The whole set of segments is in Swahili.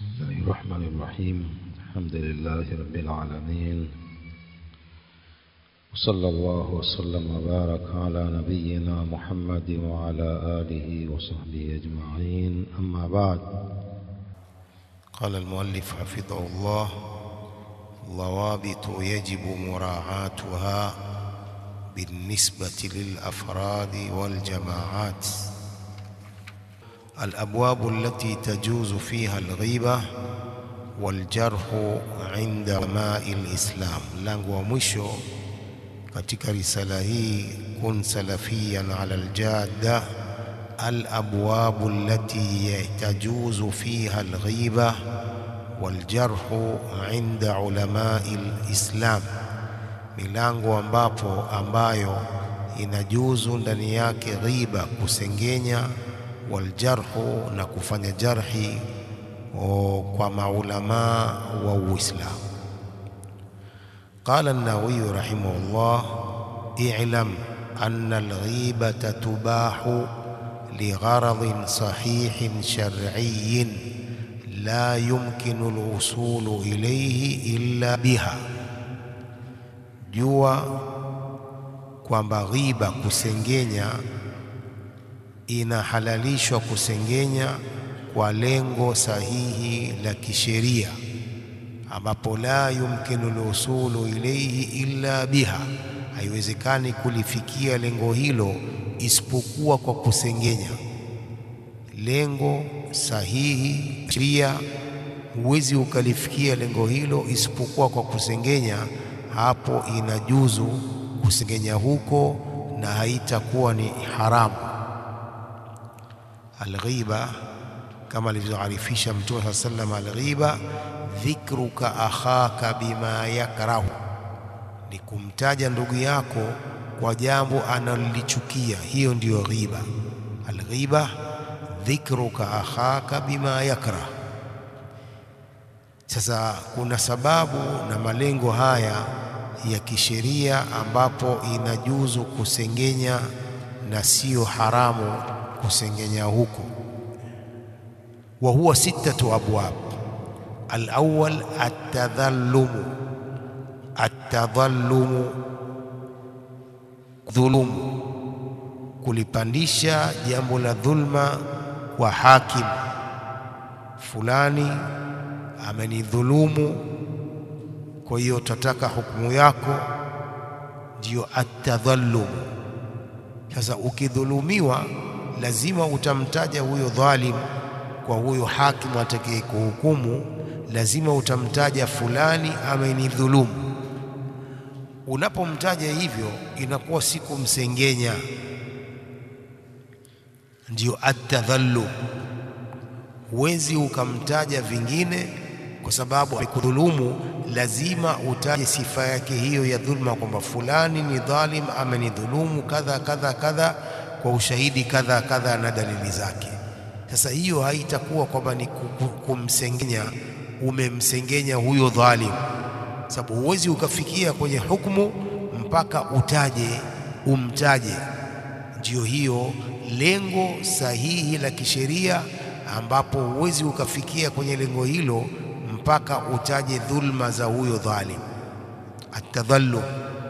بسم الله الرحمن الرحيم الحمد لله رب العالمين وصلى الله وسلم وبارك على نبينا محمد وعلى آله وصحبه أجمعين أما بعد قال المؤلف حفظه الله ضوابط يجب مراعاتها بالنسبة للأفراد والجماعات الأبواب التي تجوز فيها الغيبة والجرح عند علماء الإسلام lango wa mwisho katika risala hii kun salafiyan ala aljadda الأبواب التي تجوز فيها الغيبة والجرح عند علماء الإسلام milango ambapo ambayo inajuzu ndani yake ghiba kusengenya waljarhu na kufanya jarhi o, kwa maulamaa wa Uislamu. Qala an-Nawawi rahimahullah, i'lam anna al-ghibata tubahu ligharadin sahihin shar'iyyin la yumkinu al-wusulu ilayhi illa biha, jua kwamba ghiba kusengenya inahalalishwa kusengenya kwa lengo sahihi la kisheria ambapo la yumkinu lusulu ilaihi illa biha, haiwezekani kulifikia lengo hilo isipokuwa kwa kusengenya. Lengo sahihi sheria, huwezi ukalifikia lengo hilo isipokuwa kwa kusengenya. Hapo inajuzu kusengenya huko na haitakuwa ni haramu. Alghiba kama alivyoarifisha Mtume saa sallam, alghiba dhikruka akhaka bima yakrahu, ni kumtaja ndugu yako kwa jambo analolichukia. Hiyo ndiyo ghiba. Alghiba dhikruka akhaka bima yakrah. Sasa kuna sababu na malengo haya ya kisheria ambapo inajuzu kusengenya na siyo haramu kusengenya huko. wa huwa sittatu abwab. Alawwal atadhallumu, atadhallumu dhulumu, kulipandisha jambo la dhulma kwa hakim fulani amenidhulumu, kwa hiyo tataka hukumu yako, ndiyo atadhallumu. Sasa ukidhulumiwa lazima utamtaja huyo dhalim kwa huyo hakimu atakaye kuhukumu, lazima utamtaja fulani amenidhulumu. Unapomtaja hivyo, inakuwa si kumsengenya, ndiyo atadhallum. Huwezi ukamtaja vingine kwa sababu amekudhulumu, lazima utaje sifa yake hiyo ya dhulma, kwamba fulani ni dhalim, amenidhulumu kadha kadha kadha kwa ushahidi kadha kadha na dalili zake. Sasa hiyo haitakuwa kwamba ni kumsengenya, umemsengenya huyo dhalim, sababu huwezi ukafikia kwenye hukumu mpaka utaje, umtaje. Ndiyo hiyo lengo sahihi la kisheria, ambapo huwezi ukafikia kwenye lengo hilo mpaka utaje dhulma za huyo dhalim. Atadhallum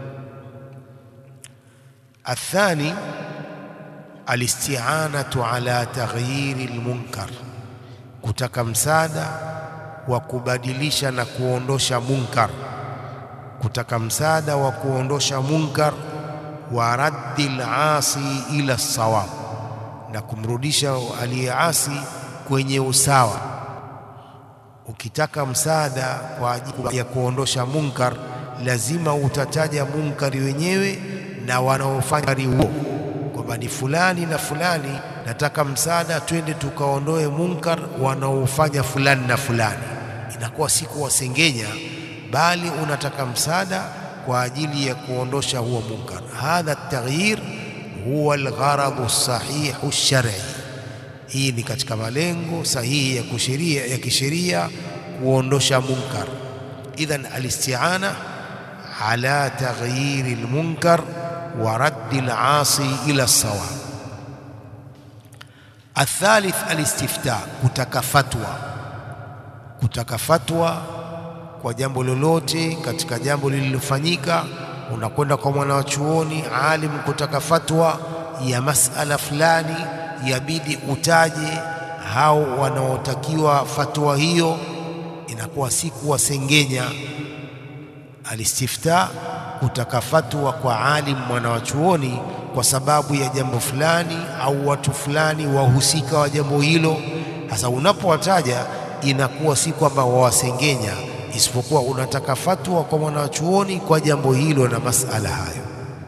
athani alisti'anatu ala taghyiri almunkar, kutaka msaada wa kubadilisha na kuondosha munkar, kutaka msaada wa kuondosha munkar, wa raddi alasi ila sawab, na kumrudisha aliyeasi kwenye usawa. Ukitaka msaada kwa ajili ya kuondosha munkar, lazima utataja munkari wenyewe na wanaofanya huo kwamba ni fulani na fulani, nataka msaada, twende tukaondoe munkar wanaofanya fulani na fulani. Inakuwa si kuwasengenya, bali unataka msaada kwa ajili ya kuondosha huo munkar. Hadha taghyir huwa algharadhu sahihu shar'i. Hii ni katika malengo sahihi ya kisheria ya kisheria kuondosha munkar. Idhan alisti'ana ala taghyiri almunkar wa raddi al-asi ila sawa. Athalith alistifta, kutaka fatwa kutaka fatwa kwa jambo lolote katika jambo lililofanyika, unakwenda kwa mwanachuoni alim kutaka fatwa ya masala fulani, yabidi utaje hao wanaotakiwa fatwa hiyo, inakuwa si kuwasengenya. Alistifta kutaka fatwa kwa alim mwanachuoni kwa sababu ya jambo fulani au watu fulani wahusika wa jambo hilo. Sasa unapowataja inakuwa si kwamba wawasengenya, isipokuwa unataka fatwa kwa mwanachuoni kwa jambo hilo na masala hayo.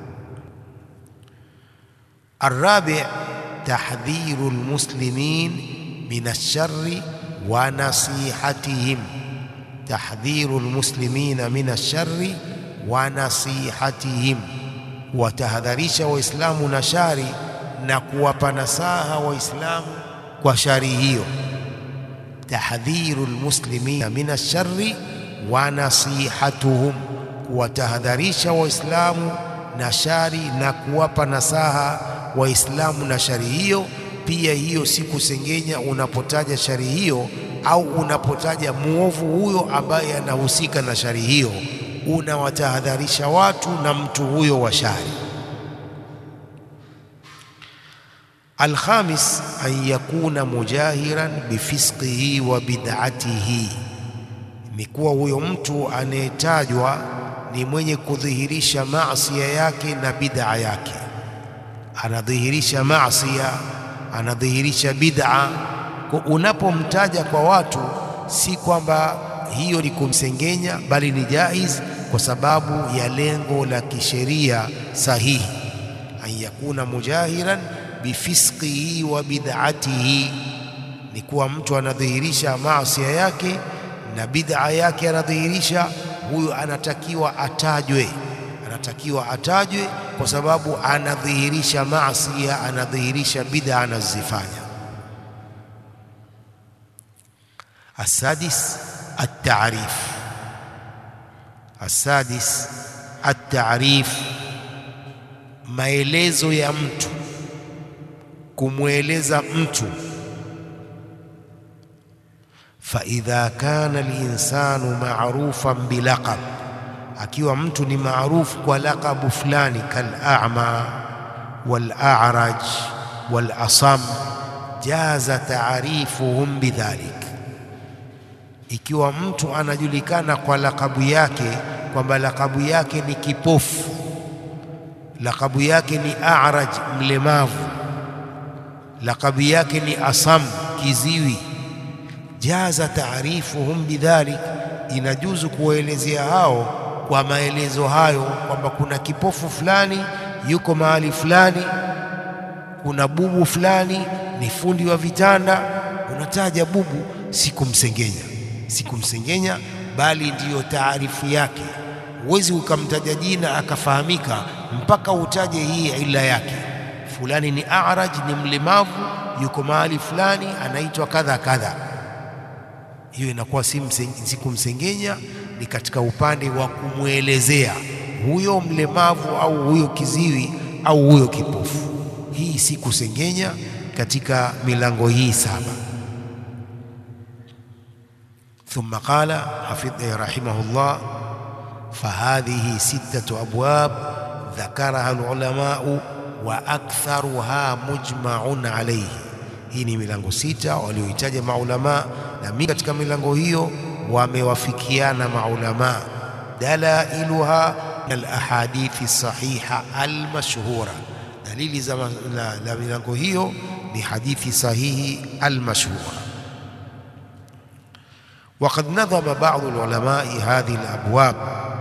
Arabi, tahdhiru lmuslimin min alshari wa nasihatihim, tahdhiru lmuslimina min alshari wa nasihatihim, kuwatahadharisha Waislamu na shari na kuwapa nasaha Waislamu kwa shari hiyo. Tahdhiru lmuslimina min alshari wa nasihatuhum, kuwatahadharisha Waislamu na shari na kuwapa nasaha Waislamu na shari hiyo. Pia hiyo si kusengenya unapotaja shari hiyo au unapotaja muovu huyo ambaye anahusika na shari hiyo, unawatahadharisha watu na mtu huyo wa shari. Alkhamis, an yakuna mujahiran bifisqihi wa bid'atihi, ni kuwa huyo mtu anayetajwa ni mwenye kudhihirisha maasia yake na bid'a yake, anadhihirisha maasia, anadhihirisha bid'a. Kwa unapomtaja kwa watu, si kwamba hiyo ni kumsengenya, bali ni jaiz kwa sababu ya lengo la kisheria sahihi, an yakuna mujahiran bifisqihi wa bid'atihi, ni kuwa mtu anadhihirisha maasia yake na bid'a yake anadhihirisha. Huyu anatakiwa atajwe, anatakiwa atajwe kwa sababu anadhihirisha maasia, anadhihirisha bid'a anazifanya. Asadis at-ta'rif, asadis at-ta'rif, maelezo ya mtu kumweleza mtu. fa idha kana linsanu marufan bilaqab, akiwa mtu ni maarufu kwa laqabu fulani, kal'ama wal'araj walasam, jaza taarifuhum bidhalik. Ikiwa mtu anajulikana kwa laqabu yake kwamba laqabu yake ni kipofu, laqabu yake ni araj, mlemavu lakabu yake ni asam kiziwi, jaza taarifuhum bidhalik, inajuzu kuwaelezea hao kwa maelezo hayo, kwamba kuna kipofu fulani yuko mahali fulani, kuna bubu fulani ni fundi wa vitanda. Unataja bubu, sikumsengenya, sikumsengenya, bali ndiyo taarifu yake. Huwezi ukamtaja jina akafahamika mpaka utaje hii ila yake fulani ni araj, ni mlemavu, yuko mahali fulani, anaitwa kadha kadha. Hiyo inakuwa si kumsengenya, ni katika upande wa kumwelezea huyo mlemavu au huyo kiziwi au huyo kipofu. Hii si kusengenya katika milango hii saba. Thumma qala hafidh rahimahullah, fahadhihi sittatu abwab dhakaraha alulamau wa aktharuha mujmaun alayhi. Hii ni milango sita walioitaja maulama, na mingi katika milango hiyo wamewafikiana maulama. Dalailuha alahadithi sahiha almashhura, dalili za la milango hiyo ni hadithi sahihi almashhura. Waqad nadhama ba'dhu alulamai hadhihi alabwab,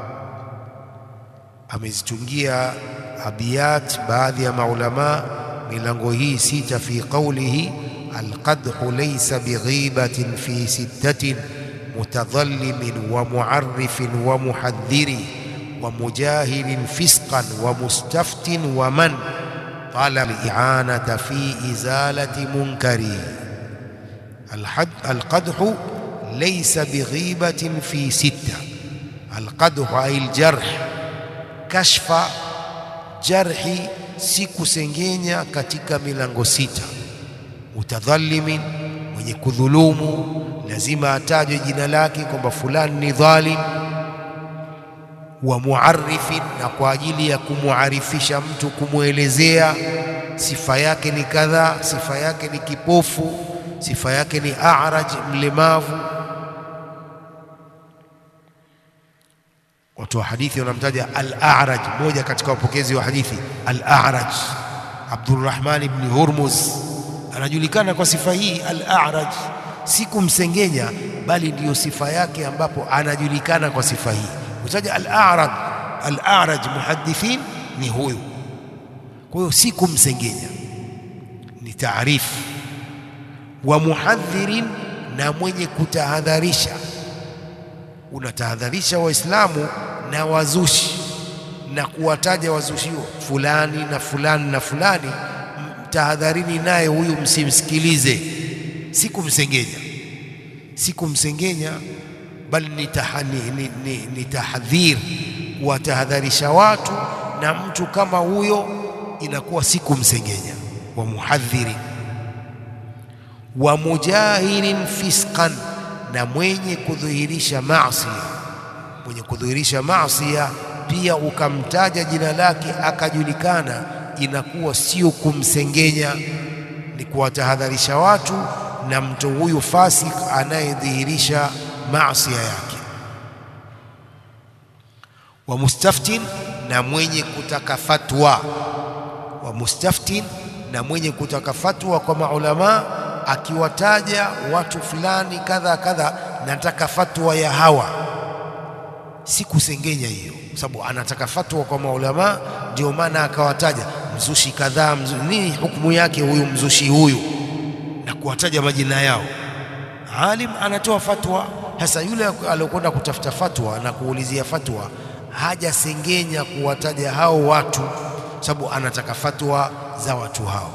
amezitungia abiyat baadhi ya maulama milango hii sita, fi qawlihi alqadhu laysa bighibatin fi sittatin mutadhallimin wa mu'arrifin wa muhadhdhiri wa mujahilin fisqan wa mustaftin wa man talaba al-i'anata fi izalati munkari. Alqadhu laysa bighibatin fi sitta, alqadhu ay aljarh, kashfa jarhi si kusengenya katika milango sita. Mutadhalimin, mwenye kudhulumu, lazima atajwe jina lake kwamba fulani ni dhalim wa muarifin, na kwa ajili ya kumuarifisha mtu, kumwelezea sifa yake ni kadhaa, sifa yake ni kipofu, sifa yake ni a'raj, mlemavu. Watu wa hadithi wanamtaja al-a'raj, moja katika wapokezi wa hadithi al-a'raj Abdurrahman ibn Hurmuz anajulikana kwa sifa hii al-a'raj, si kumsengenya, bali ndiyo sifa yake ambapo anajulikana kwa sifa hii utaja al-a'raj al-a'raj muhaddithin ni huyu. Kwa hiyo si kumsengenya, ni taarifu. Wa muhadhirin, na mwenye kutahadharisha. Unatahadharisha Waislamu na wazushi na kuwataja wazushi fulani na fulani na fulani, tahadharini naye huyu, msimsikilize. Si kumsengenya, si kumsengenya bali ni, ni, ni, ni, ni tahadhir, kuwatahadharisha watu na mtu kama huyo, inakuwa si kumsengenya. Wa muhadhirin wa mujahirin fisqan, na mwenye kudhihirisha maasi, mwenye kudhihirisha maasi pia ukamtaja jina lake akajulikana, inakuwa sio kumsengenya, ni kuwatahadharisha watu na mtu huyu fasik anayedhihirisha maasia yake. Wa mustaftin, na mwenye kutaka fatwa. Wa mustaftin, na mwenye kutaka fatwa kwa maulama, akiwataja watu fulani kadha kadha, nataka fatwa ya hawa, si kusengenya hiyo, kwa sababu anataka fatwa kwa maulama, ndio maana akawataja mzushi kadhaa. Mzu, nini hukumu yake huyu mzushi huyu, na kuwataja majina yao. Alim anatoa fatwa sasa yule aliyokwenda kutafuta fatwa na kuulizia fatwa hajasengenya kuwataja hao watu, sababu anataka fatwa za watu hao.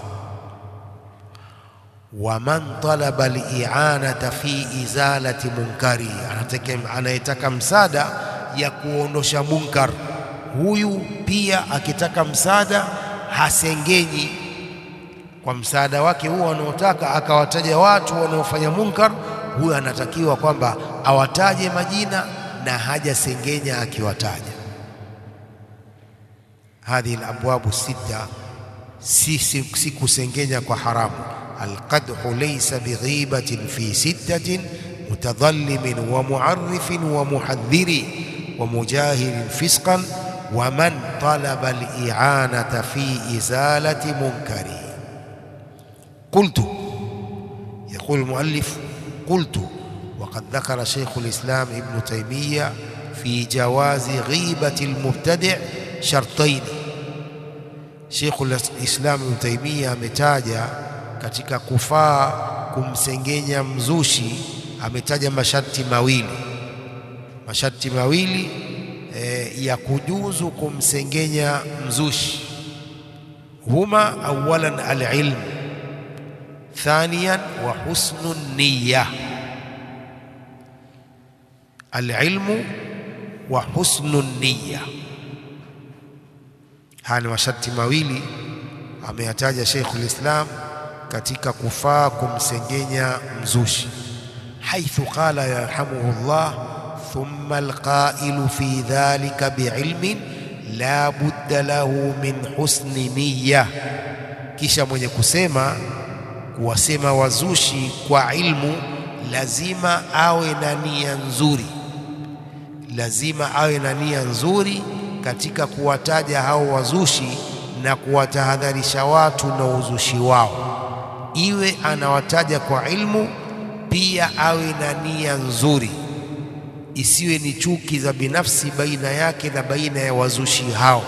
Waman talaba al-i'anata fi izalati munkari, anayetaka msaada ya kuondosha munkar, huyu pia akitaka msaada hasengenyi kwa msaada wake huo anaotaka, akawataja watu wanaofanya munkar huyo anatakiwa kwamba awataje majina na hajasengenya akiwataja. Hadhihi alabwabu sita, si, si, si kusengenya kwa haramu. Alqadhu laysa bighibatin fi sittatin mutadhallimin wa muarrifin wa muhadhiri wa mujahirin fisqan wa man talaba al-i'anata fi izalati munkari. Qultu, yaqulu al-muallif قلت وقد ذكر شيخ الإسلام ابن تيمية في جواز غيبة المبتدع شرطين شيخ الإسلام ابن تيمية ametaja katika kufaa kumsengenya mzushi ametaja masharti mawili masharti mawili e, ya kujuzu kumsengenya mzushi huma awalan alilm ثانيا وحسن النية العلم وحسن النية haya ni masharti mawili ameyataja Sheikhul Islam katika kufaa kumsengenya mzushi, haithu qala yarhamuhullah thumma alqailu fi dhalika biilmin la budda lahu min husni niyya, kisha mwenye kusema kuwasema wazushi kwa ilmu, lazima awe na nia nzuri, lazima awe na nia nzuri katika kuwataja hao wazushi na kuwatahadharisha watu na uzushi wao, iwe anawataja kwa ilmu, pia awe na nia nzuri, isiwe ni chuki za binafsi baina yake na baina ya wazushi hao.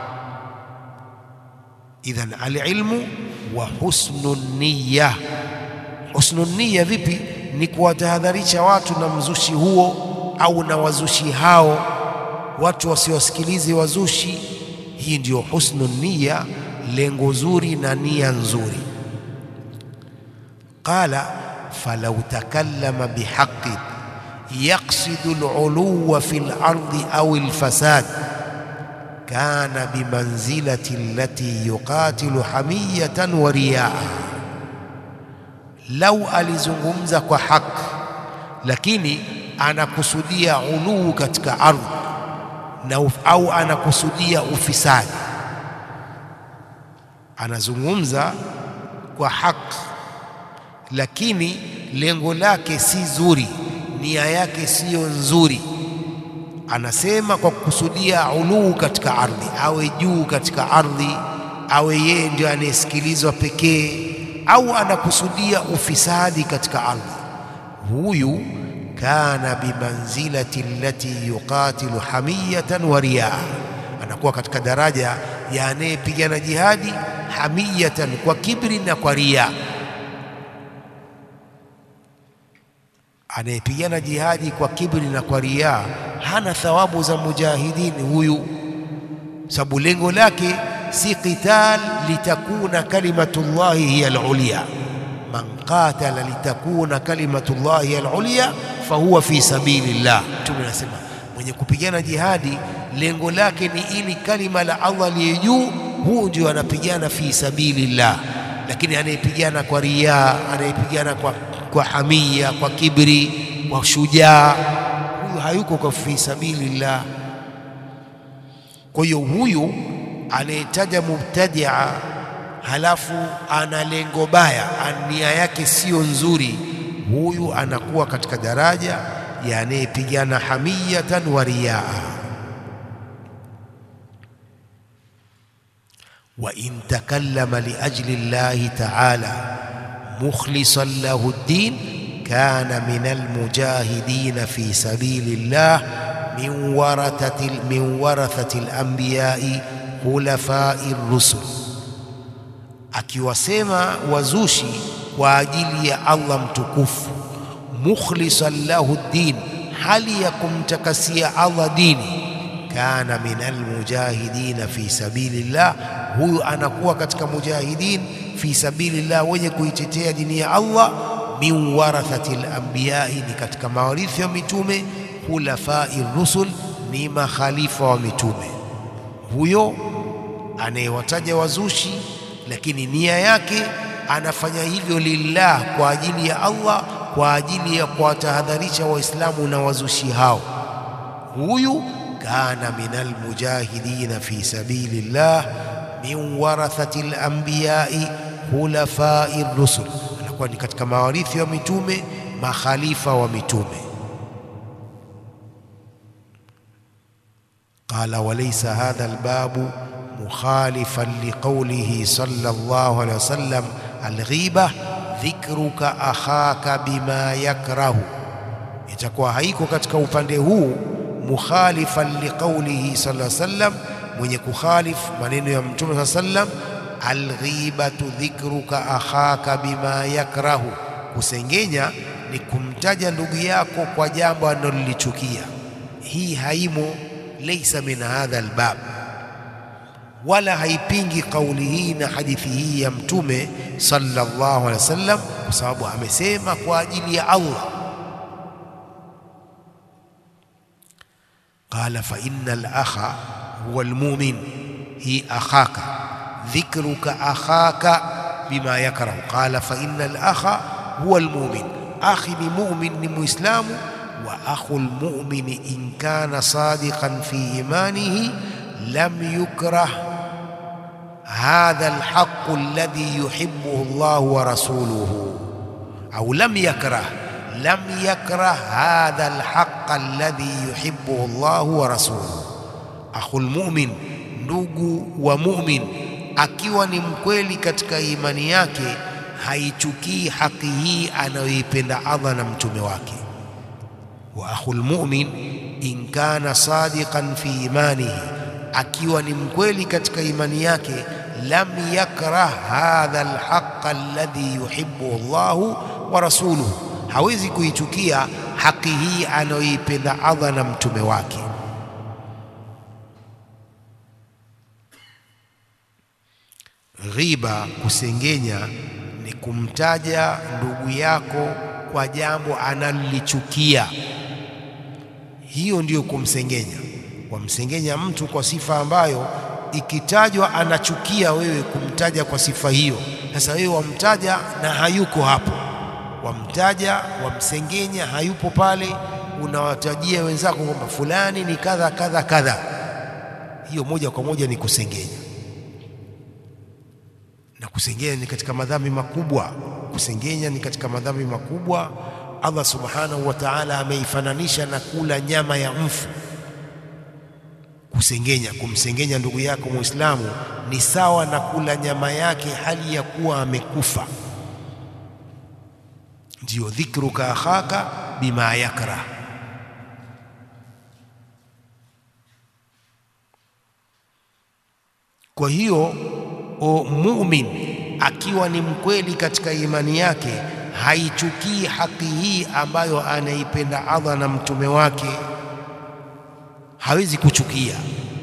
Idhan alilmu wa husnu niyya. Husnu niyya vipi? Ni kuwatahadharisha watu na mzushi huo au na wazushi hao, watu wasiwasikilize wazushi. Hii ndiyo husnu niyya, lengo zuri na nia nzuri. Qala falau takallama bihaqin yaqsidu aluluwa fi lardi au alfasad kana bimanzilati allati yuqatilu hamiyatan wa riyaa, lau alizungumza kwa haki lakini anakusudia uluu katika ardhi na uf, au anakusudia ufisadi, anazungumza kwa haki, lakini lengo lake si zuri, nia yake siyo nzuri. Anasema kwa kukusudia uluu katika ardhi, awe juu katika ardhi, awe yeye ndio anayesikilizwa pekee, au anakusudia ufisadi katika ardhi. Huyu kana bimanzilati allati yuqatilu hamiyatan wa riyaa, anakuwa katika daraja ya anayepigana jihadi hamiyatan, kwa kibri na kwa riyaa. Anayepigana jihadi kwa kibri na kwa riyaa hana thawabu za mujahidin huyu, sababu lengo lake si qital litakuna kalimatullahi hiya alulya man qatala litakuna kalimatullahi hiya alulya fahuwa fi sabilillah. Mtume anasema mwenye kupigana jihadi lengo lake ni ili kalima la Allah liye juu, huu ndio anapigana fi sabilillah. Lakini anayepigana kwa riyaa, anayepigana kwa, kwa hamia, kwa kibri, kwa shujaa, huyu hayuko kwa fi sabilillah. Kwa hiyo huyu anayetaja mubtadia halafu ana lengo baya, nia yake siyo nzuri, huyu anakuwa katika daraja ya anayepigana hamiyatan wa riyaa. wa in takallama liajli llahi taala mukhlisan lahu ddin kana min almujahidina fi sabili llah min warathati min warathati alambiyai khulafai rusul akiwasema wazushi kwa ajili ya Allah mtukufu, mukhlisan lahu ddin, hali ya kumtakasia Allah dini, kana min almujahidina fi sabilillah, huyu anakuwa katika mujahidin fi sabilillah, wenye kuitetea dini ya Allah. Min warathati alambiyai, ni katika mawarithi wa mitume. Khulafai rusul, ni makhalifa wa mitume. Huyo anayewataja wazushi lakini nia yake anafanya hivyo lillah, kwa ajili ya Allah, kwa ajili ya kuwatahadharisha Waislamu na wazushi hao. Huyu kana minal mujahidina fi sabilillah min warathati al-anbiyai khulafai rusul, anakuwa ni katika mawarithi wa mitume, makhalifa wa mitume. Qala walaysa hadha albabu mukhalifan liqaulihi sallallahu alayhi wasallam alghiba dhikruka akhaka bima yakrahu, itakuwa haiko katika upande huu mukhalifan liqaulihi sallallahu alayhi wasallam, mwenye kukhalif maneno ya Mtume sallallahu alayhi wasallam. Alghibatu dhikruka akhaka bima yakrahu, kusengenya ni kumtaja ndugu yako kwa jambo analolichukia. Hii haimo, laysa min hadha albab wala haipingi kauli hii na hadithi hii ya Mtume sallallahu alaihi wasallam, kwa sababu amesema kwa ajili ya Allah. Qala fa inna al-akha huwa al-mu'min, hi akhaka dhikruka akhaka bima yakrahu. Qala fa inna al-akha huwa al-mu'min, akhi ni mu'min, ni muislamu. Wa akhu al-mu'min in kana sadiqan fi imanihi lam yukrah hadha alhaqu alladhi yuhibbuhu Allahu wa rasuluhu au lam yakrah lam yakrah hadha alhaq alladhi yuhibbuhu Allahu wa rasuluhu. Akhul mu'min, ndugu wa mu'min, akiwa ni mkweli katika imani yake, haichukii haki hii anayoipenda Allah na mtume wake. Wa akhul mu'min in kana sadiqan fi imanihi akiwa ni mkweli katika imani yake, lam yakrah hadha alhaq alladhi yuhibbuhu Allahu wa rasuluhu, hawezi kuichukia haki hii anayoipenda Allah na mtume wake. Ghiba, kusengenya, ni kumtaja ndugu yako kwa jambo analolichukia. Hiyo ndiyo kumsengenya wamsengenya mtu kwa sifa ambayo ikitajwa anachukia wewe kumtaja kwa sifa hiyo. Sasa wewe wamtaja na hayuko hapo, wamtaja, wamsengenya, hayupo pale, unawatajia wenzako kwamba fulani ni kadha kadha kadha, hiyo moja kwa moja ni kusengenya, na kusengenya ni katika madhambi makubwa. Kusengenya ni katika madhambi makubwa. Allah subhanahu wa ta'ala ameifananisha na kula nyama ya mfu. Kusengenya, kumsengenya ndugu yako Muislamu ni sawa na kula nyama yake hali ya kuwa amekufa. Ndiyo dhikruka akhaka bima yakrah. Kwa hiyo o mumin akiwa ni mkweli katika imani yake haichukii haki hii ambayo anaipenda Allah na mtume wake, hawezi kuchukia.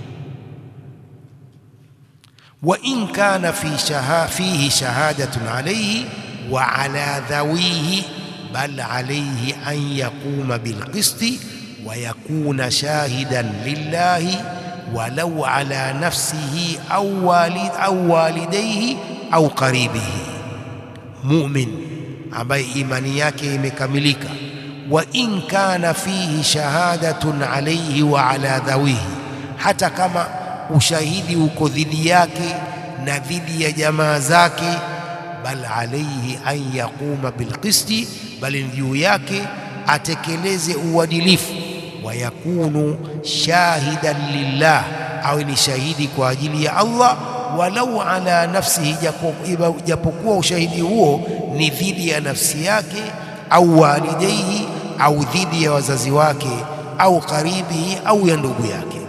wa in kana fi shaha, fihi shahadatun alayhi wa ala dhawihi bal alayhi an yaquma bilqisti wa yakuna shahidan lillahi walau ala nafsihi au walid au walidayhi au qaribihi. Mumin ambaye imani yake imekamilika, wa in kana fihi shahadatun alayhi wa ala dhawihi, hata kama ushahidi uko dhidi yake na dhidi ya jamaa zake, bal alayhi an yaquma bilqisti, bali juu yake atekeleze uadilifu wa yakunu shahidan lillah, awe ni shahidi kwa ajili ya Allah, walau ala nafsihi, japokuwa ushahidi huo ni dhidi ya nafsi yake au walidaihi au dhidi ya wazazi wake au karibihi au ya ndugu yake.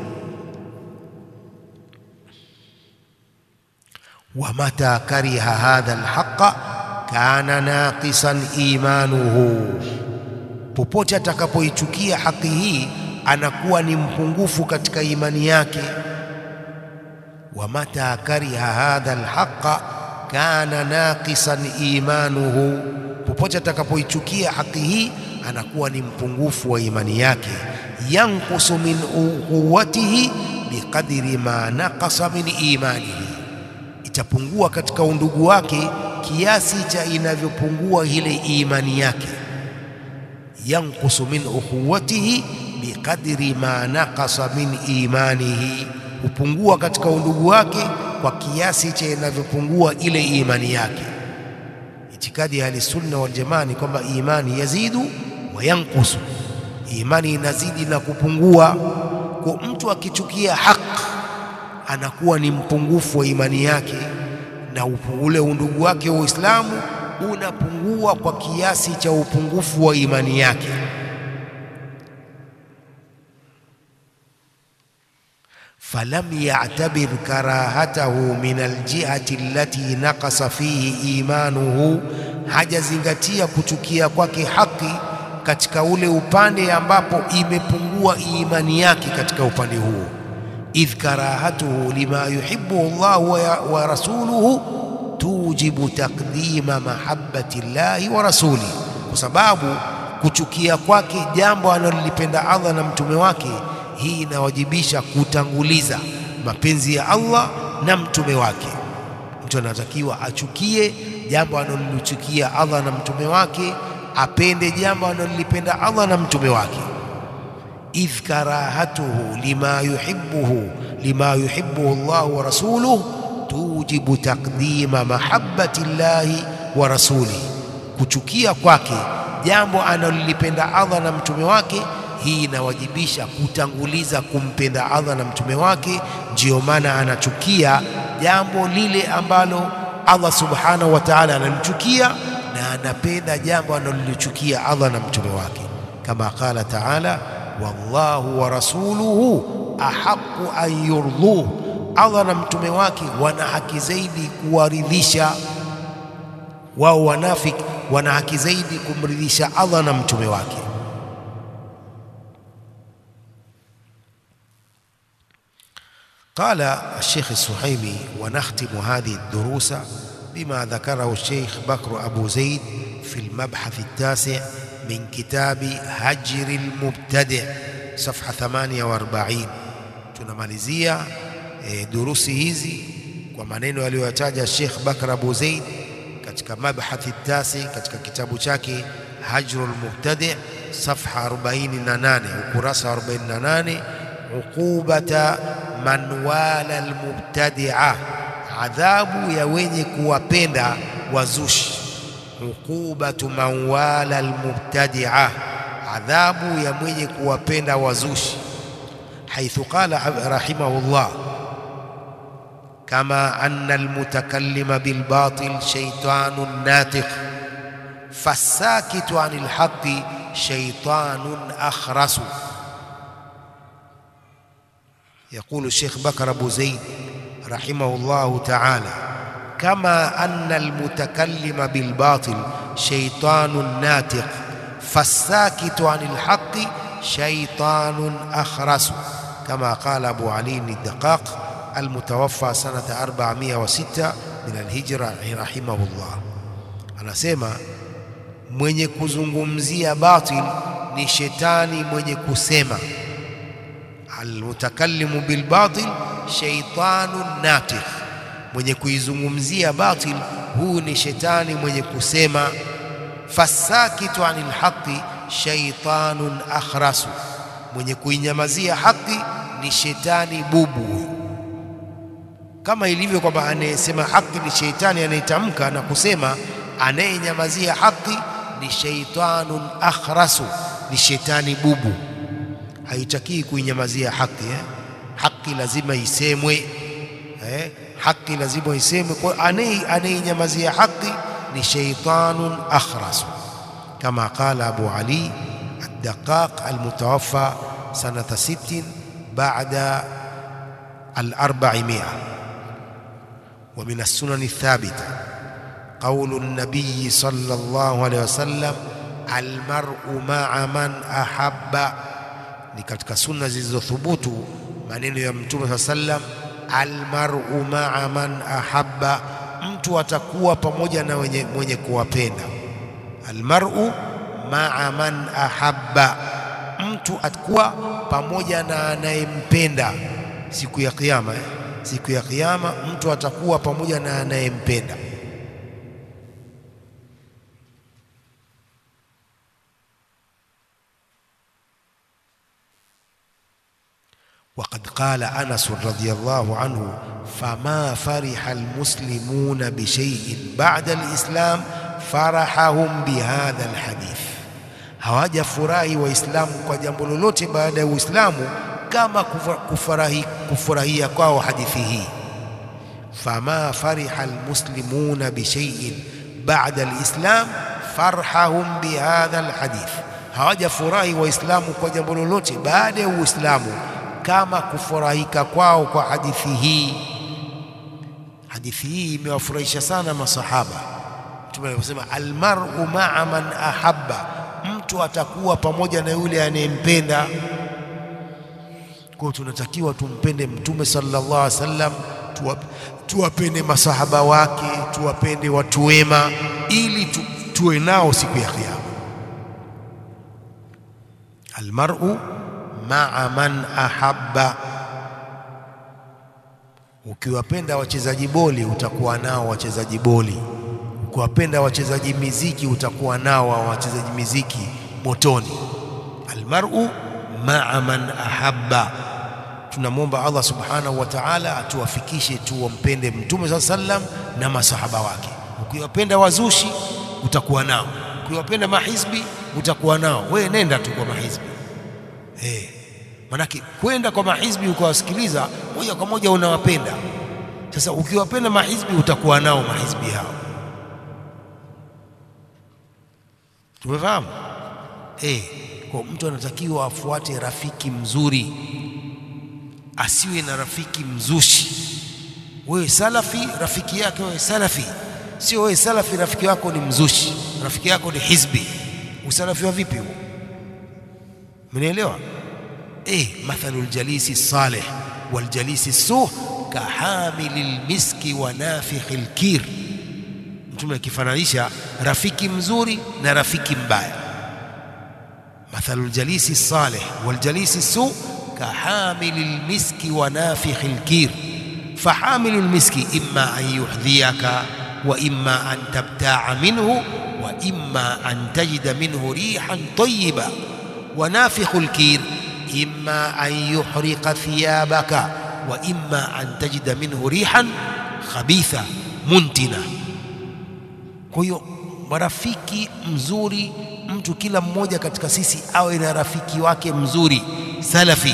wa mata kariha hadha alhaqa kana naqisan imanuhu popote atakapoichukia haki hii anakuwa ni mpungufu katika imani yake. wa mata kariha hadha alhaqa kana naqisan imanuhu, popote atakapoichukia haki hii anakuwa ni mpungufu wa imani yake. yanqusu min quwwatihi biqadri ma naqasa min imanihi, itapungua katika undugu wake kiasi cha inavyopungua ile imani yake yanqusu min ukhuwatihi biqadri ma naqasa min imanihi, hupungua katika undugu wake kwa kiasi cha inavyopungua ile imani yake. Itikadi ya Ahlusunna wal Jamaa ni kwamba imani yazidu wa yanqusu, imani inazidi na kupungua. Kwa mtu akichukia haki anakuwa ni mpungufu wa imani yake, na ule undugu wake wa Uislamu unapungua kwa kiasi cha upungufu wa imani yake. falam ya'tabir karahatahu min aljihati allati naqasa fihi imanuhu, hajazingatia kuchukia kwake haki katika ule upande ambapo imepungua imani yake katika upande huo. idh karahatuhu lima yuhibbuhu Allahu wa rasuluhu tujibu taqdima mahabbati llahi wa rasuli, kwa sababu kuchukia kwake jambo analolipenda Allah na mtume wake, hii inawajibisha kutanguliza mapenzi ya Allah na mtume wake. Mtu anatakiwa achukie jambo analolichukia Allah na mtume wake, apende jambo analolipenda Allah na mtume wake. idh karahatuhu lima yuhibbuhu lima yuhibbuhu Allah wa rasuluhu tujibu taqdima mahabbati llahi wa rasuli, kuchukia kwake jambo analolipenda Allah na mtume wake, hii inawajibisha kutanguliza kumpenda Allah na mtume wake. Ndiyo maana anachukia jambo lile ambalo Allah subhanahu wa ta'ala analichukia na anapenda jambo analolichukia Allah na mtume wake, kama qala ta'ala, wallahu wa rasuluhu ahaqqu an yurduhu Allah na mtume wake wana haki zaidi kuwaridhisha wao. Wanafiki wana haki zaidi kumridhisha Allah na mtume wake. قال الشيخ السحيمي ونختم هذه الدروس بما ذكره الشيخ بكر أبو زيد في المبحث التاسع من كتاب هجر المبتدع صفحة 48 tunamalizia e, durusi hizi kwa maneno aliyoyataja Sheikh Bakr Abu Zaid katika mabhathi tasi katika kitabu chake Hajrul Mubtadi' safha 48 ukurasa 48 uqubata man wala almubtadi'a, adhabu ya wenye kuwapenda wazushi. Uqubatu man wala almubtadi'a, adhabu ya mwenye kuwapenda wazushi. Haithu qala rahimahullah kama anna almutakallima bilbatil shaytanun natiq fasakitu anil haqqi shaytanun akhrasu. يقول الشيخ بكر أبو زيد رحمه الله تعالى كما أن المتكلم بالباطل شيطان ناتق فالساكت عن الحق شيطان أخرس كما قال أبو علي الدقاق المتوفى سنة 406 من الهجرة رحمه الله anasema mwenye kuzungumzia batil ni shetani mwenye kusema almutakallimu bilbatil shaytanun natikh, mwenye kuizungumzia batil huu ni shetani mwenye kusema. Fasakitu anil haqi shaytanun akhrasu, mwenye kuinyamazia haki ni shetani bubu. Kama ilivyo kwamba anayesema haki ni shetani anayetamka na kusema, anayenyamazia haki ni shaytanun akhrasu, ni shetani bubu haitakii kuinyamazia haki eh? Haki lazima isemwe eh? Haki lazima isemwe. Kwa anayeinyamazia haki ni shaytanun akhras, kama qala Abu Ali ad-Daqaq al-mutawaffa sanata 60 ba'da al-400 wa min as-sunan ath-thabita qawlu an-nabiy sallallahu alayhi wasallam al-mar'u ma'a man ahabba ni katika sunna zilizothubutu maneno ya Mtume saa sallam, almar'u ma'a man ahabba, mtu atakuwa pamoja na wenye, mwenye kuwapenda. Almar'u ma'a man ahabba, mtu atakuwa pamoja na anayempenda siku ya Kiyama. Eh, siku ya Kiyama mtu atakuwa pamoja na anayempenda. وقد قال أنس رضي الله عنه فما فرح المسلمون بشيء بعد الإسلام فرحهم بهذا الحديث hawajafurahi waislamu kwa jambo lolote baada ya uislamu kama kufurahi, kufurahia kwao hadithi hii fama fariha almuslimuna bishaiin bada alislam farhahum bihadha alhadith hawajafurahi waislamu kwa jambo lolote baada ya uislamu kama kufurahika kwao kwa hadithi hii. Hadithi hii imewafurahisha sana masahaba. Mtume aliposema almar'u ma'a man ahabba, mtu atakuwa pamoja na yule anayempenda. Kwa hiyo tunatakiwa tumpende Mtume sallallahu alaihi wasallam, tuwapende masahaba wake, tuwapende watu wema, ili tu, tuwe nao siku ya Kiyama. Almar'u maa man ahabba. Ukiwapenda wachezaji boli utakuwa nao wachezaji boli, ukiwapenda wachezaji miziki utakuwa nao wa wachezaji miziki motoni. Almar'u maa man ahabba. Tunamwomba Allah subhanahu wa ta'ala atuwafikishe tuwampende Mtume saa sallam na masahaba wake. Ukiwapenda wazushi utakuwa nao, ukiwapenda mahizbi utakuwa nao. Wewe nenda tu kwa mahizbi Hey, manake kwenda kwa mahizbi ukawasikiliza moja kwa moja unawapenda. Sasa ukiwapenda mahizbi utakuwa nao mahizbi hao, tumefahamu? Hey, kwa mtu anatakiwa afuate rafiki mzuri, asiwe na rafiki mzushi. Wewe salafi, rafiki yake wewe salafi, sio wewe salafi, rafiki yako ni mzushi, rafiki yako ni hizbi. Usalafi wa vipi huo? Mnaelewa? Eh, mathalu ljalisi salih waljalisi suh kahamili lmiski wa nafikhi lkir. Mtume akifananisha rafiki mzuri na rafiki mbaya. Mathalu ljalisi salih waljalisi suh kahamili lmiski wa nafikhi lkir. Fahamilu lmiski imma an yuhdhiyaka wa imma an tabta'a minhu wa imma an tajida minhu rihan tayyiba wa nafikhul kir imma an yuhriqa thiyabaka wa imma an tajida minhu rihan khabitha muntina. Kwa hiyo marafiki mzuri, mtu kila mmoja katika sisi awe na rafiki wake mzuri salafi.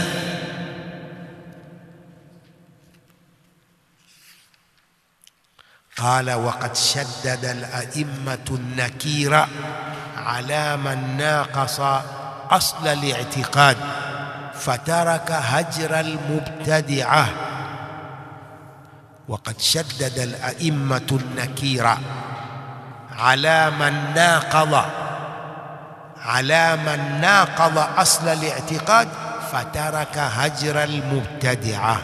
قال وقد شدد الأئمة النكير على من ناقص أصل الاعتقاد فترك هجر المبتدعة وقد شدد الأئمة النكير على من ناقض على من ناقض أصل الاعتقاد فترك هجر المبتدعة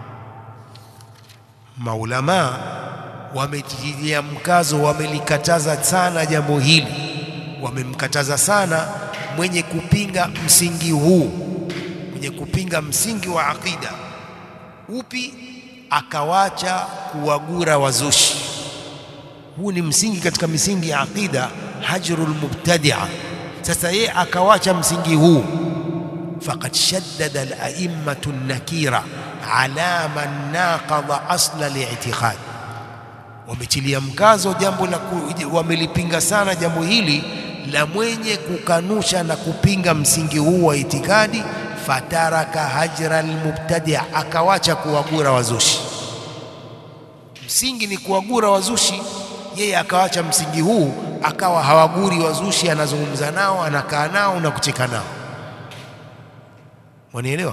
maulamaa wametilia mkazo, wamelikataza sana jambo hili, wamemkataza sana mwenye kupinga msingi huu, mwenye kupinga msingi wa aqida. Upi? Akawacha kuwagura wazushi. Huu ni msingi katika misingi ya aqida, hajrul mubtadia. Sasa yeye akawacha msingi huu, faqad shaddada al-a'immatu an-nakira ala man naqadha asla al-i'tiqad wametilia mkazo jambo la wamelipinga sana jambo hili la mwenye kukanusha na kupinga msingi huu wa itikadi, fataraka hajra almubtadia, akawacha kuwagura wazushi. Msingi ni kuwagura wazushi, yeye akawacha msingi huu, akawa hawaguri wazushi, anazungumza nao, anakaa nao na kucheka nao. Wanielewa?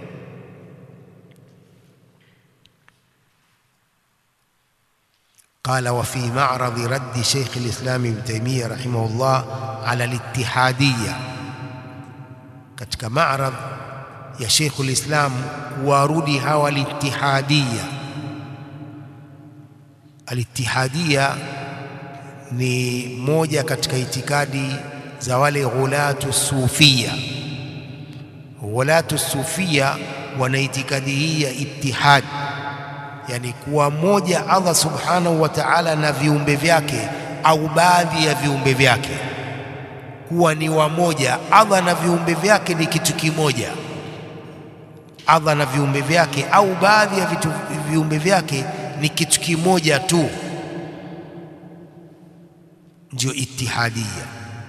قال وفي معرض رد شيخ الإسلام ابن تيمية رحمه الله على الاتحادية katika معرض ya Sheikh al-Islam kuwarudi hawa al-Ittihadiyya. Al-Ittihadiyya ni moja katika itikadi za wale ghulatu sufia. Ghulatu sufia wana itikadi hii ya ittihad yani kuwa moja Allah subhanahu wa ta'ala na viumbe vyake au baadhi ya viumbe vyake, kuwa ni wamoja. Allah na viumbe vyake ni kitu kimoja. Allah na viumbe vyake au baadhi ya vitu viumbe vyake ni kitu kimoja tu, ndio ittihadia.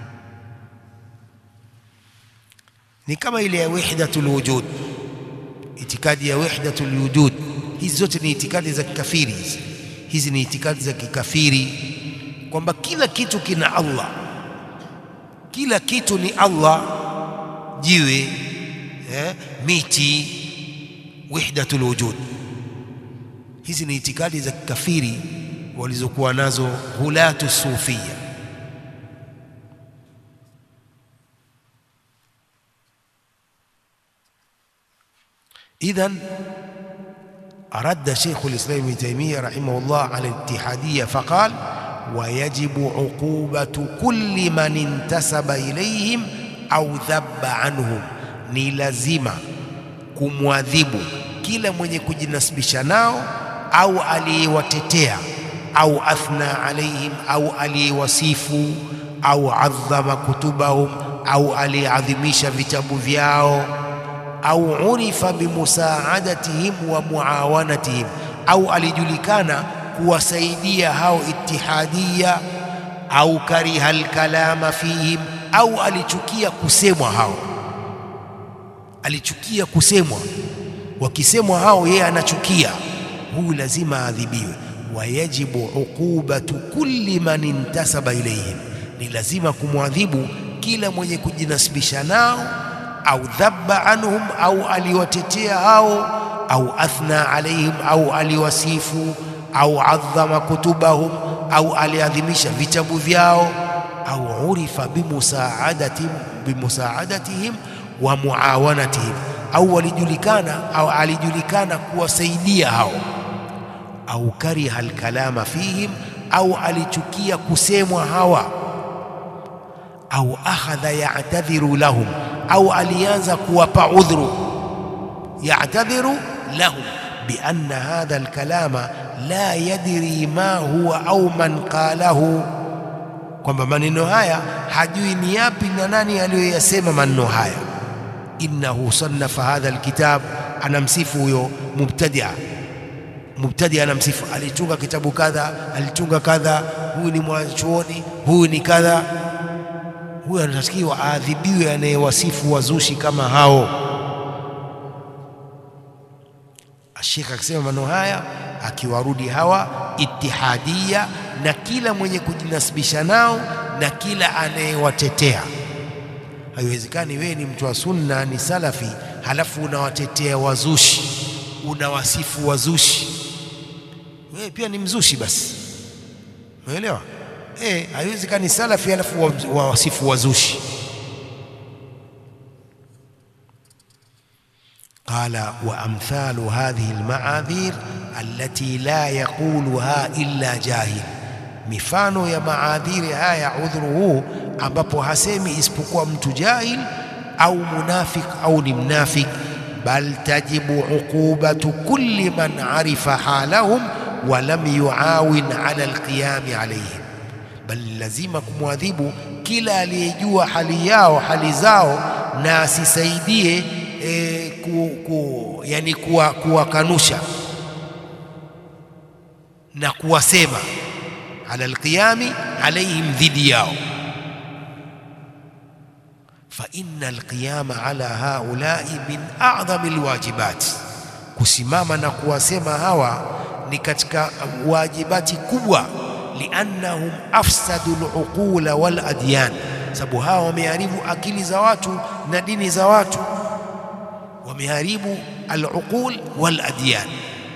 Ni kama ile ya wahdatul wujud, itikadi ya wahdatul wujud hizi zote ni itikadi za kikafiri hizi. Hizi ni itikadi za kikafiri kwamba kila kitu kina Allah, kila kitu ni Allah, jiwe eh, miti, wahdatul wujud. Hizi ni itikadi za kikafiri walizokuwa nazo hulatu sufia. idhan رد شيخ الإسلام ابن تيمية رحمه الله على الاتحادية فقال ويجب عقوبة كل من انتسب إليهم أو ذب عنهم ni lazima kumwadhibu kila mwenye kujinasibisha nao au aliyewatetea au athna alaihim au aliyewasifu au adhama kutubahum au aliyeadhimisha vitabu vyao au urifa bimusaadatihim wa muawanatihim, au alijulikana kuwasaidia hao ittihadia, au kariha alkalama fihim, au alichukia kusemwa hao, alichukia kusemwa. Wakisemwa hao yeye anachukia, huyu lazima aadhibiwe. Wayajibu uqubatu kulli man intasaba ilayhim, ni lazima kumwadhibu kila mwenye kujinasibisha nao au dhabba anhum au aliwatetea hao au athna alaihim au aliwasifu au adhama kutubahum au aliadhimisha vitabu vyao au urifa bimusaadatihim bimusaadatihim wa muawanatihim au walijulikana au alijulikana kuwasaidia hao au kariha alkalama fihim au alichukia kusemwa hawa au akhadha ya'tadhiru lahum au alianza kuwapa udhuru ya'tadhiru lahum bianna hadha alkalama la yadri ma huwa au man qalahu, kwamba maneno haya hajui ni yapi na nani aliyoyasema maneno haya. Innahu sannafa hadha alkitab, anamsifu huyo mubtadia. Mubtadia anamsifu, alitunga kitabu kadha, alitunga kadha, huyu ni mwanachuoni, huyu ni kadha. Huyu anatakiwa aadhibiwe, anayewasifu wazushi kama hao. Sheikh akisema maneno haya akiwarudi hawa itihadia na kila mwenye kujinasibisha nao na kila anayewatetea. Haiwezekani wewe ni mtu wa sunna, ni salafi, halafu unawatetea wazushi, unawasifu wazushi. Wewe pia ni mzushi basi, umeelewa? Eh, haiwezekani salafi halafu wawasifu wazushi. قال وأمثال هذه المعاذير التي لا يقولها إلا جاهل mifano ya maadhiri haya udhuru huu ambapo hasemi isipokuwa mtu jahil au munafik au ni mnafik bal tajibu uqubatu kulli man arifa halahum wa lam yuawin ala alqiyami alayhim bal lazima kumwadhibu kila aliyejua hali yao hali zao na asisaidie e, ku, ku, yani kuwakanusha kuwa na kuwasema ala alqiyami alaihim dhidi yao fa inna alqiyama ala haulai min a'dhami alwajibat, kusimama na kuwasema hawa ni katika wajibati kubwa, liannahum afsadu aluqula wal adyan, sababu hawa wameharibu akili za watu na dini za watu wameharibu al-uqul wal adyan.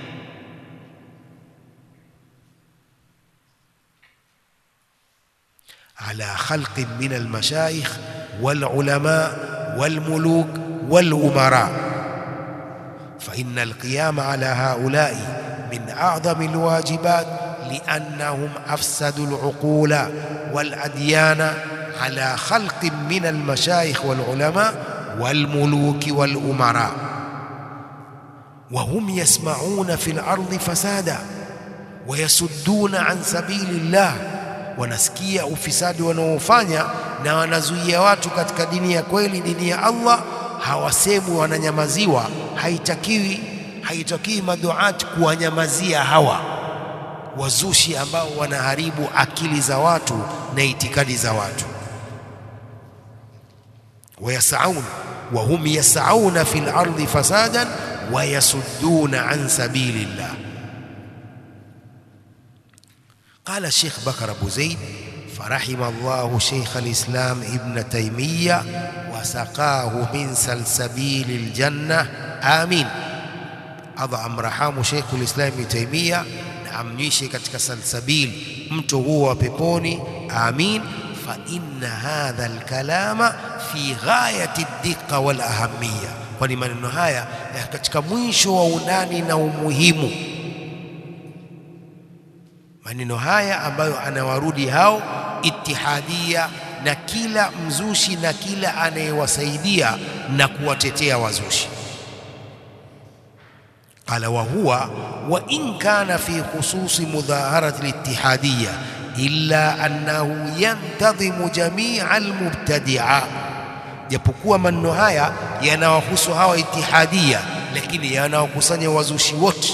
ala khalqin min al-mashayikh wal ulama wal muluk wal umara fa inna al-qiyama ala haula'i min a'zami al-wajibat li'annahum afsadu al-uqula wal adyana ala khalqin min al-mashayikh wal ulama والملوك والأمراء وهم يسمعون في الأرض فسادا ويسدون عن سبيل الله wanasikia ufisadi wanaofanya na wanazuia watu katika dini ya kweli, dini ya Allah, hawasemwi, wananyamaziwa. Haitakiwi, haitakiwi maduati kuwanyamazia hawa wazushi ambao wanaharibu akili za watu na itikadi za watu. wayasaun wahum yasauna fi lardi fasadan wayasudduna an sabili llah. Qala Sheikh Bakar Abu Zaid farahima Allahu Sheikh al-Islam Ibn Taymiyyah wasaqahu min salsabili ljanna amin. Allah amrahamu Sheikh al-Islam Ibn Taymiyyah na amnywishe katika salsabili mto huo wa peponi amin. Fa inna hadha al-kalama fi ghayati ad-diqqa wal ahamiyya, kwani maneno haya katika mwisho wa undani na umuhimu maneno haya ambayo anawarudi hao itihadia na kila mzushi na kila anayewasaidia na kuwatetea wazushi. Qala wa huwa wa in kana fi khususi mudhaharati litihadiya illa annahu yantadhimu jamia almubtadia, japokuwa maneno haya yanawahusu hawa itihadia, lakini yanawakusanya wazushi wote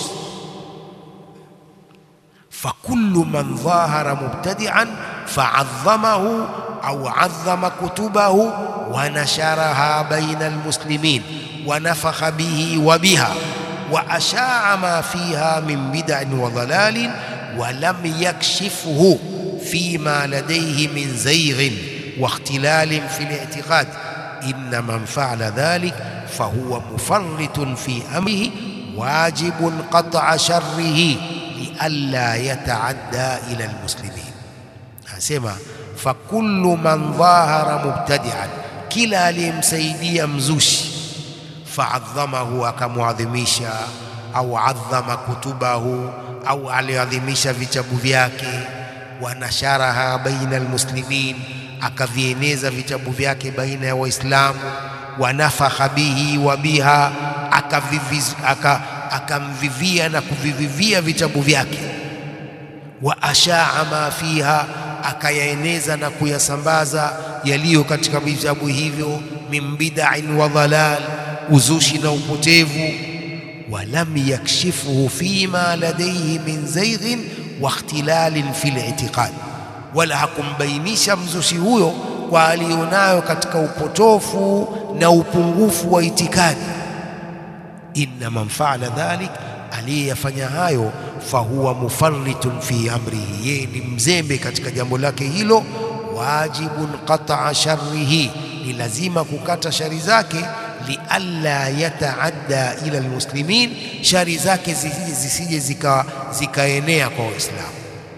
fakullu man dhahara mubtadi'an fa'adhamahu au 'adhama kutubahu wa nasharaha baina almuslimin wa nafakha bihi wa biha wa asha'a ma fiha min bid'in wa dhalalin wa lam yakshifhu fima ladayhi min zayghin wa ikhtilalin fi al-i'tiqad inna man fa'ala dhalik fahuwa mufarritun fi amrihi wajibun qat'a sharrihi lialla yataadda ila almuslimin. Anasema fakullu man dhahara mubtadi'an, kila aliyemsaidia mzushi, faadhamahu, akamwadhimisha, au adhama kutubahu, au aliadhimisha vitabu vyake, wanasharaha baina almuslimin, akavieneza vitabu vyake baina ya Waislamu, wanafakha bihi wa biha, akamvivia na kuvivivia vitabu vyake wa ashaa ma fiha akayaeneza na kuyasambaza yaliyo katika vitabu hivyo min bid'in wa dhalal uzushi na upotevu walam yakshifuhu fima ladayhi min zayghin wa ikhtilalin fil i'tiqad wala hakumbainisha mzushi huyo kwa alionayo katika upotofu na upungufu wa itikadi inna man faala dhalik aliyeyafanya hayo fahuwa mufarritun fi amrihi, yeye ni mzembe katika jambo lake hilo. Wajibun qata'a sharrihi, ni lazima kukata shari zake. Lialla yataadda ila almuslimin, shari zake zisije zisije zika zikaenea kwa Waislamu.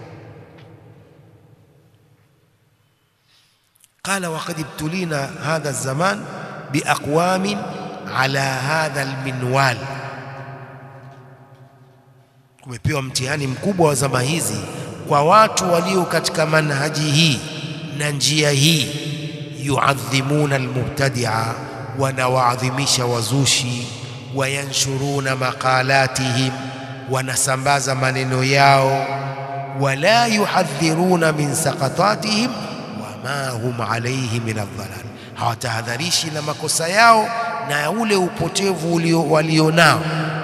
Qala waqad ibtulina hadha zaman biaqwamin ala hadha alminwal kumepewa mtihani mkubwa wa zama hizi kwa watu walio katika manhaji hii na njia hii, yuadhimuna almubtadia, wanawaadhimisha wazushi, wayanshuruna maqalatihim, wanasambaza maneno yao, wala yuhadhiruna min saqatatihim wama hum alayhi min aldhalal, hawatahadharishi na makosa yao na ule upotevu walionao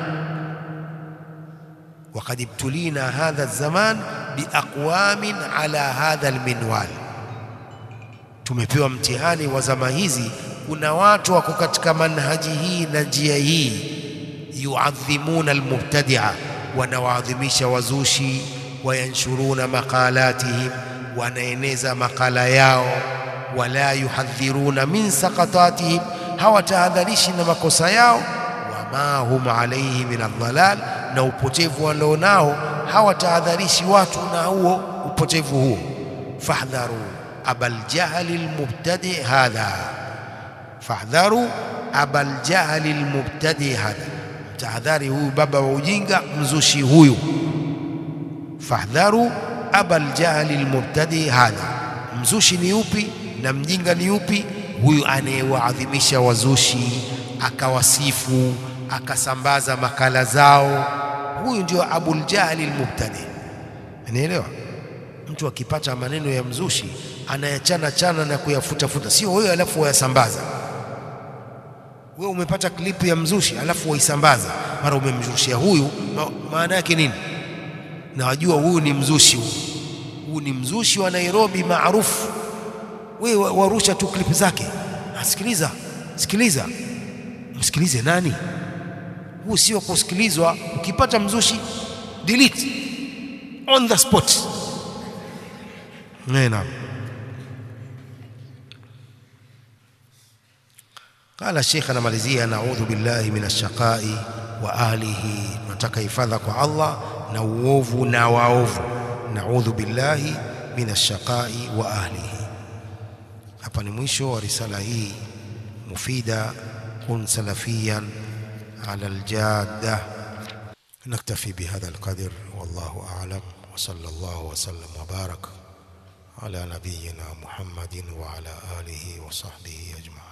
وقد ابتلينا هذا الزمان بأقوام على هذا المنوال tumepewa mtihani wa zama hizi kuna watu wako katika manhaji hii na njia hii yuadhimuna almubtadia wanawaadhimisha wazushi wayanshuruna maqalatihim wanaeneza makala yao wala yuhadhiruna min saqatatihim hawatahadharishi na makosa yao wama hum alayhi min aldhalal na upotevu walionao hawatahadharishi watu na huo upotevu huo. fahdharu abal jahli almubtadi hadha, fahdharu abal jahli almubtadi hadha, mtahadhari huyu baba wa ujinga mzushi huyu. fahdharu abal jahli almubtadi hadha, mzushi ni upi na mjinga ni upi? Huyu anayewaadhimisha wazushi akawasifu akasambaza makala zao huyu ndio Abul Jahli al-Mubtadi. Unaelewa? Mtu akipata maneno ya mzushi anayachana chana na kuyafutafuta, sio wewe alafu wayasambaza. Wewe umepata klipu ya mzushi alafu waisambaza, mara umemzushia huyu, maana yake nini? Na wajua huyu ni mzushi, huyu huyu ni mzushi wa Nairobi maarufu. Wewe warusha tu klipu zake, asikiliza, sikiliza, msikilize nani? huu sio kusikilizwa. Ukipata mzushi delete on the spot. Naam. Qala Sheikh anamalizia, naudhu billahi min ashaqai wa ahlihi, tunataka hifadha kwa Allah na uovu na waovu. Naudhu billahi min ashaqai wa ahlihi. Hapa ni mwisho wa risala hii mufida, kun salafiyan على الجادة نكتفي بهذا القدر والله أعلم وصلى الله وسلم وبارك على نبينا محمد وعلى آله وصحبه أجمعين